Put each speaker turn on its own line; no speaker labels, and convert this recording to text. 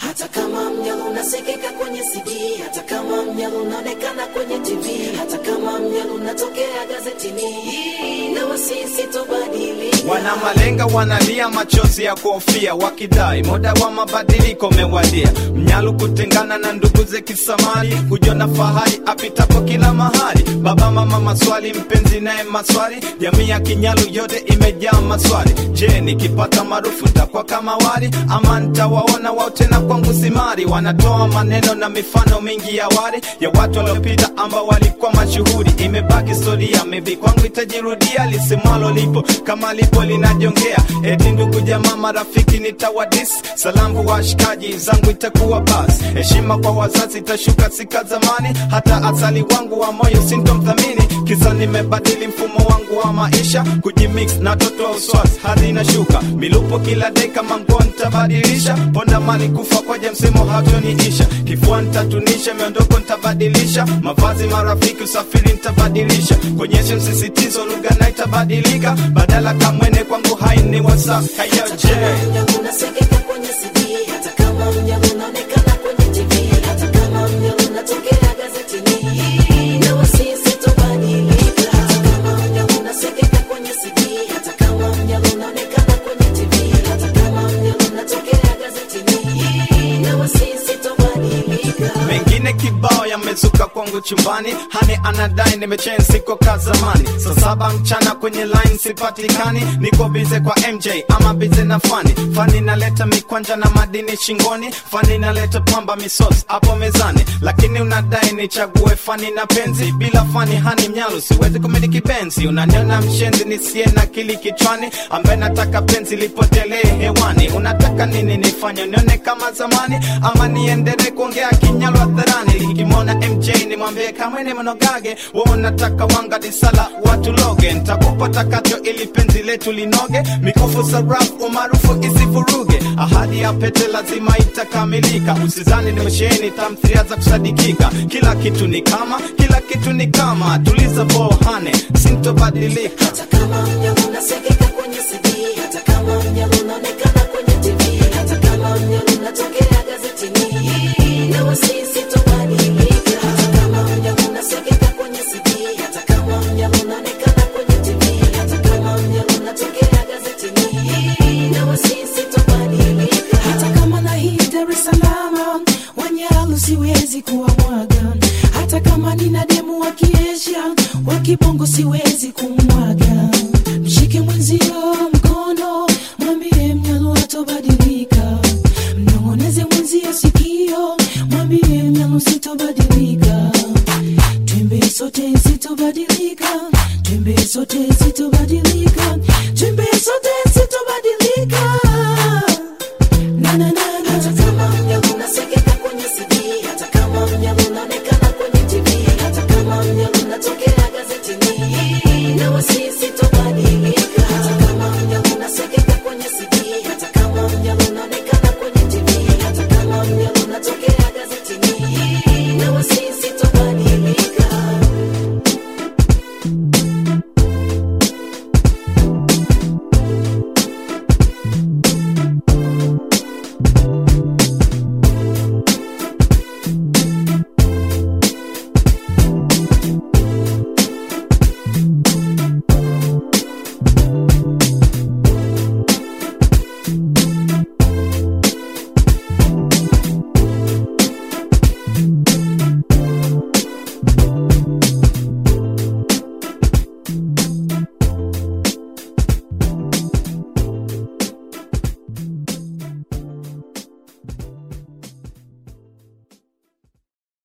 hata kama mnyalo unasikika kwenye CD, hata kama mnyalo unaonekana kwenye TV, hata kama mnyalo unatokea gazetini, na wasisi tobadilika.
Wana malenga wanalia machozi ya kuhofia, wakidai muda wa mabadiliko umewadia. Mnyalu kutengana na ndugu ze kisamali, kujiona fahari apitapo kila mahali. Baba mama maswali, mpenzi naye maswali, jamii ya Kinyalu yote imejaa maswali. Je, nikipata maarufu nitakuwa kama wali ama nitawaona wao tena kwangu simari? Wanatoa maneno na mifano mingi ya wali ya watu waliopita ambao walikuwa mashuhuri. Imebaki historia, maybe kwangu itajirudia, lisemwalo lipo kama lipo linajongea. Eti ndugu jamaa marafiki nitawadis, salamu washikaji zangu itakuwa bas. Heshima kwa wazazi itashuka sika zamani, hata asali wangu wa moyo sintomthamini. Kisa nimebadili mfumo wangu wa maisha, kujimix na watoto wa uswazi hadi inashuka milupo kila dakika, manguo nitabadilisha, ponda mali kufa kwaja msemo hatoniisha, kifua nitatunisha, miondoko nitabadilisha, mavazi marafiki, usafiri nitabadilisha, konyeshe msisitizo, lugha na itabadilika, badala kamwene kwangu haini wasa kayoje
Mnyalo unasikika kwenye CD, hata kama mnyalo unaonekana kwenye TV, hata kama mnyalo unatokea gazetini, na wasisi tobadilika. Hata kama mnyalo unasikika kwenye CD, hata kama mnyalo unaonekana kwenye TV, hata kama mnyalo unatokea gazetini, na wasisi tobadilika.
mengine kibao yamezuka kwangu chumbani hani anadai nimechen siko ka zamani saa saba mchana kwenye line sipatikani niko bize kwa mj ama bize na fani fani naleta mikwanja na madini shingoni fani naleta pamba misos hapo mezani lakini unadai nichague fani na penzi bila fani hani mnyalu siwezi kumiliki penzi unaniona mshenzi nisiye na kili kichwani ambaye nataka penzi lipotelee hewani unataka nini nifanye nione kama zamani ama niendelee kuongea kinyalo hadharani likimwona mj nimwambie kamwene mnogage we unataka wanga disala watu loge ntakupa takacho ili penzi letu linoge mikufu sarafu umaarufu isivuruge ahadi ya pete lazima itakamilika usizani nimesheheni tamthiria za kusadikika kila kitu ni kama kila kitu ni kama tuliza bohane sintobadilika
Hata kama mnyalo unasikika kwenye CD, hata kama mnyalo unaonekana kwenye TV, hata kama mnyalo unatokea gazetini, na wasisi tobadilika. Hata kama mnyalo unasikika kwenye CD, hata kama mnyalo unaonekana kwenye TV, hata kama mnyalo unatokea gazetini, na wasisi tobadilika. Hata kama na hii Dar es Salaam, Wanyalu siwezi kuwamwaga, hata kama nina demu wa kiesha wa kibongo siwezi kumwaga. Mshike mwenzio mkono, mwambie mnyalo hatobadilika. Mnong'oneze mwenzio sikio, mwambie mnyalo sitobadilika. Twembe sote sitobadilika, twembe sote sitobadilika.